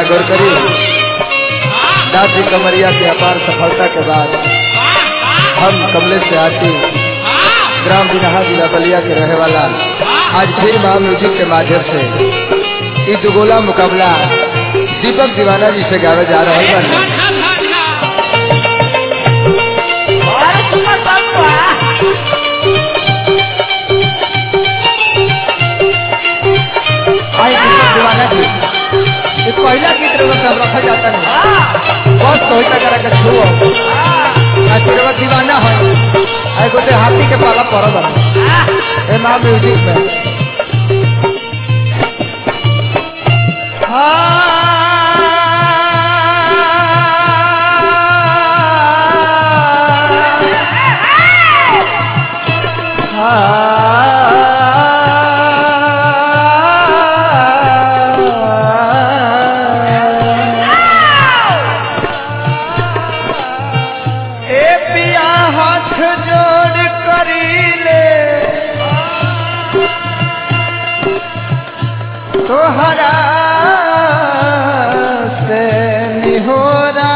गौर करी दादी कमरिया की अपार सफलता के बाद हम कमले से आती ग्राम बिनहा जिला बलिया के रहने वाला आज फिर महा म्यूजिक के माध्यम से ई दुगोला मुकाबला दीपक दीवाना जी से गावे जा रहे हैं आई दीपक दीवाना जी ये पहला गीत रवा सब रखा जाता है बहुत सोचता करा के छुओ आज रवा दीवाना है आई गोटे हाथी के पाला पड़ल है ए मां म्यूजिक में ए पिया हाथ जोड़ करी ले तोहरा से निहोरा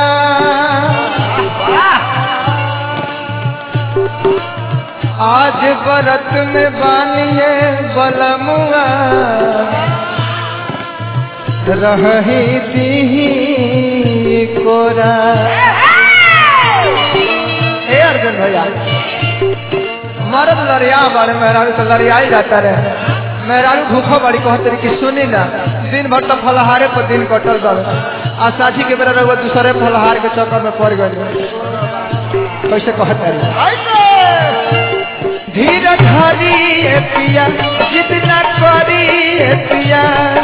आज बरत में बानिए बलमुआ रही दी कोरा हे अर्जुन भैया मर्द लड़िया बारे मेहरारू तो लड़िया ही जाता रहे मेहरारू भूखो बड़ी कहते रही कि सुनी ना दिन भर तो फलहारे पर दिन कटल गल आ साथी के बेरा रहुआ दूसरे फलहार के चक्कर में पड़ गई कैसे कहते रही धीर धरी ए पिया जितना करी ए पिया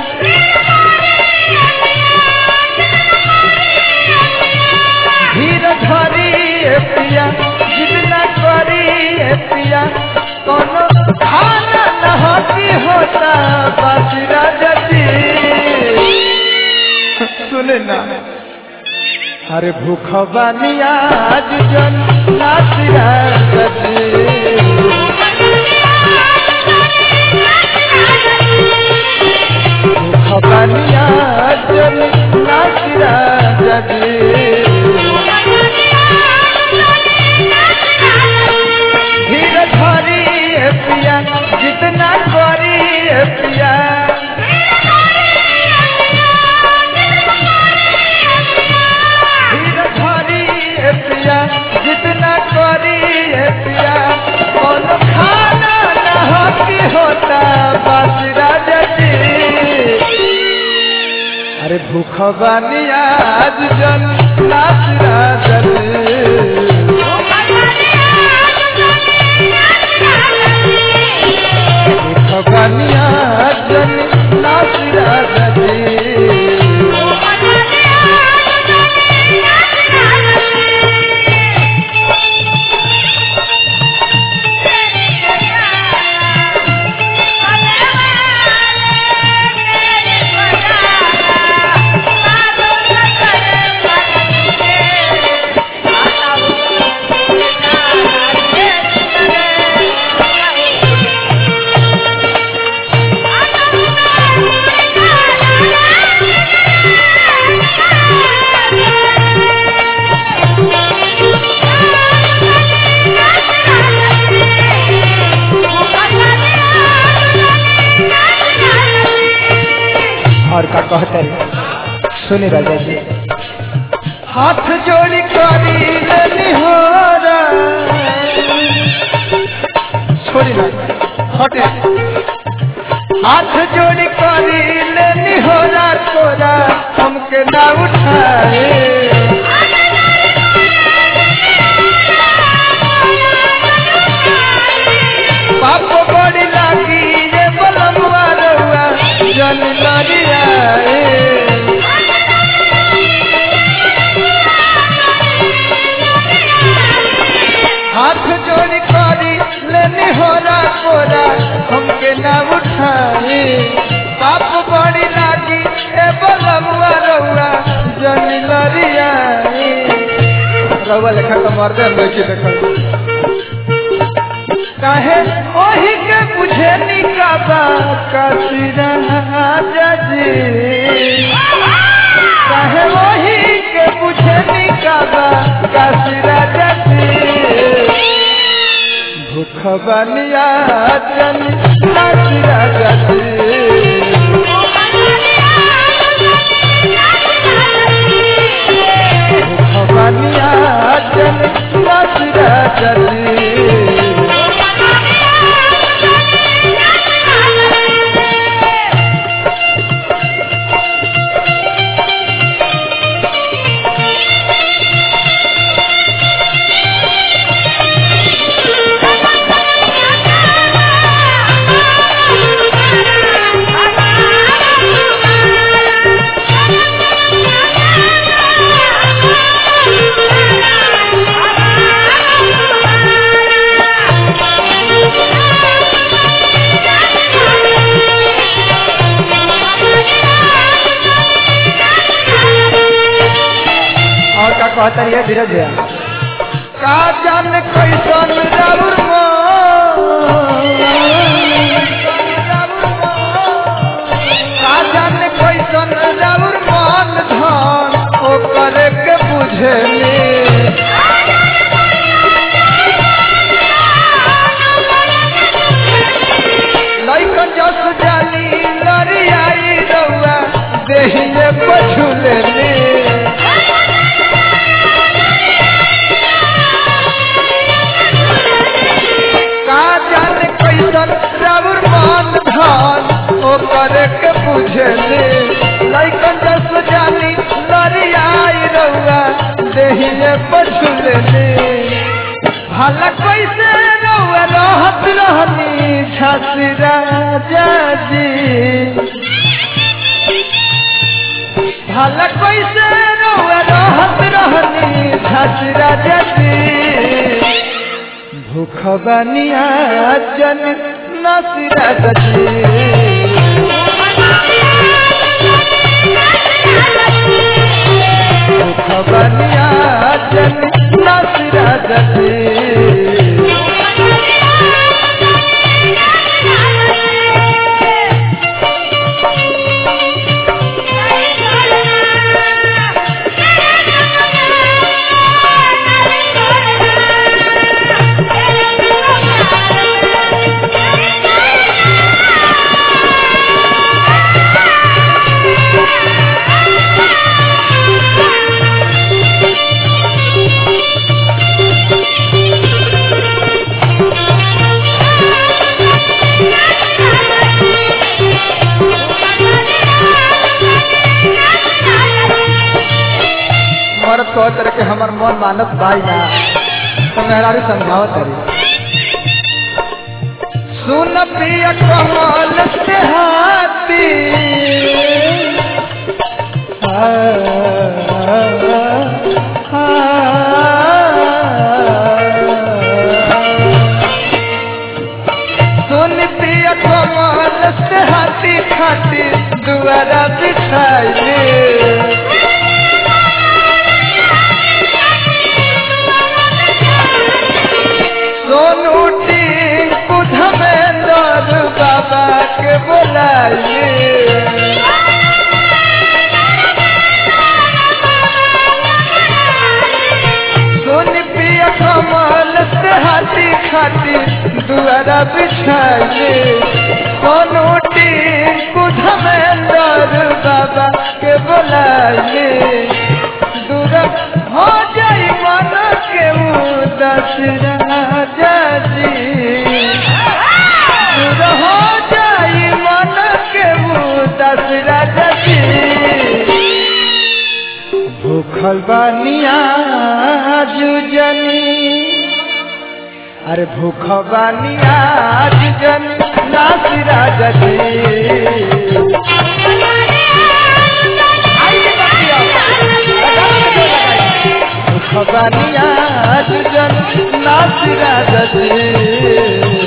धीर धरी ए पिया जितना करी ए पिया कोनो खाना न होती होता बासिरा जती सुने ना अरे भूख बानिया आज जन नासिरा जती भूख बानिया जन नासिरा जती धीर धरी ए पिया जितना करी ए पिया धीर धरी ए पिया जितना करी ए पिया कौन खाना न होती होता बासिरा जती अरे भूख बानिया आज जन नासिरा जती भगनिया जन नासिरा जदी और का कहते हैं सुनी राजा जी हाथ जोड़ी करी लेनी हो छोड़ी ना हटे हाथ जोड़ी करी लेनी हो तोरा हमके ना उठाए पाप बड़ी लागी ये बलमुआ रहुआ जन लड़िया हाथ जोड़ी करी लेनी हो कोरा हमके ना उठाए पाप बड़ी लागी ए बलमुआ रहुआ जन लड़िया रहुआ लेखा तो मर्दे लड़की देखल काहे ओही के बुझे निकाबा कसिरा जजी काहे वही के पूछे निकाबा काशी राजा जी भूख बनिया जन काशी राजा जी भूख बनिया जन काशी राजा जी और का कहता है धीरज भैया का जान कैसन राउर का जान कैसन राउर मन धन ओ करे के बुझेली लइकन जस जाली लरियाई रउआ देहिए पछुलेली का जाने कैसन राउर मन धन ओ करे के बुझेले लइकन जस जानी लरियाई रउआ देहिए पछुलेले भला कैसे रउआ रहत रहनी झांसी राजा जी भला कैसे रउआ रहत रहनी झांसी राजा जी भूख बनिया जन नसीरा गजी भूख बनिया जन नसीरा गजी मरद कह तरह के हमर मन मानत भाई ना तो मेहरारू समझावत तरी सुन प्रिय कमल से हाथी आ, आ, सुन प्रिय कमल से हाथी खाती दुआरा बिछाइले सोनू टिंकू धमेंद्र बाबा के बोलाइए सोनी पिया कमल से हाथी खाती दुआरा बिछाइए सोनू टिंकू धमेंद्र बाबा के बोलाइए दूर हो जाई मन के उदास राजा जी दूर हो जाई मन के उदास राजा जी भूखल बानिया जुजनी अरे भूख बानिया जुजनी नासी राजा जी भूख बानिया जुजनी नासी राजा जी